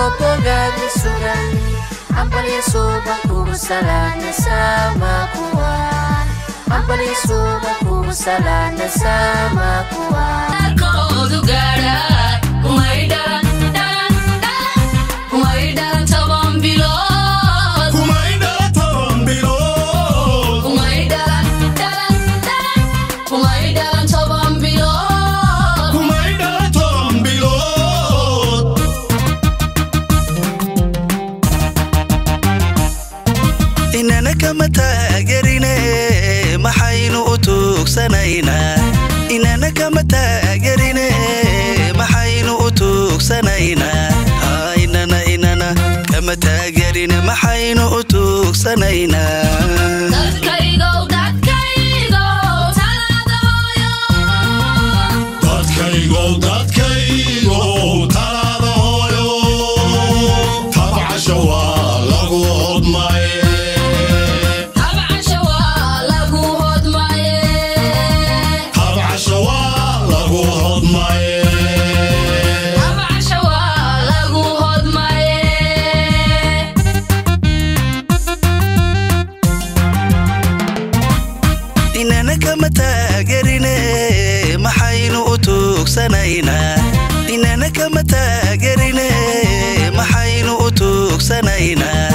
bogaadla sugan hambalyo suuban kugu salaana sama kuwa hambalyo suuban kugu salaana sama kuwa koodu gaadha kumay dhalan dhalan dhalan kumay dhalan toban bilood kumay dhala toban bilood kumay dhalan dhalan dhalan kumay dhalan toban bilood kumay dhala toban bilood inana kama taagerine maxaynu u tuugsanaynaa inana kama taagerine maxaynu u tuugsanaynaa Haa, inana inana kama taagerine maxaynu u tuugsanaynaa dadkaygow dadkaygow talaada hooyo dadkaygow dadkaygow talaada hooyo tabcasha waa lagu hodmaye habcasha waa lagu hodmaye tabcasha waa lagu hodmaye habcasha waa lagu hodmaye inana kama taagerine maxaynu u tuugsanaynaa inana kama taagerine maxaynu u tuugsanaynaa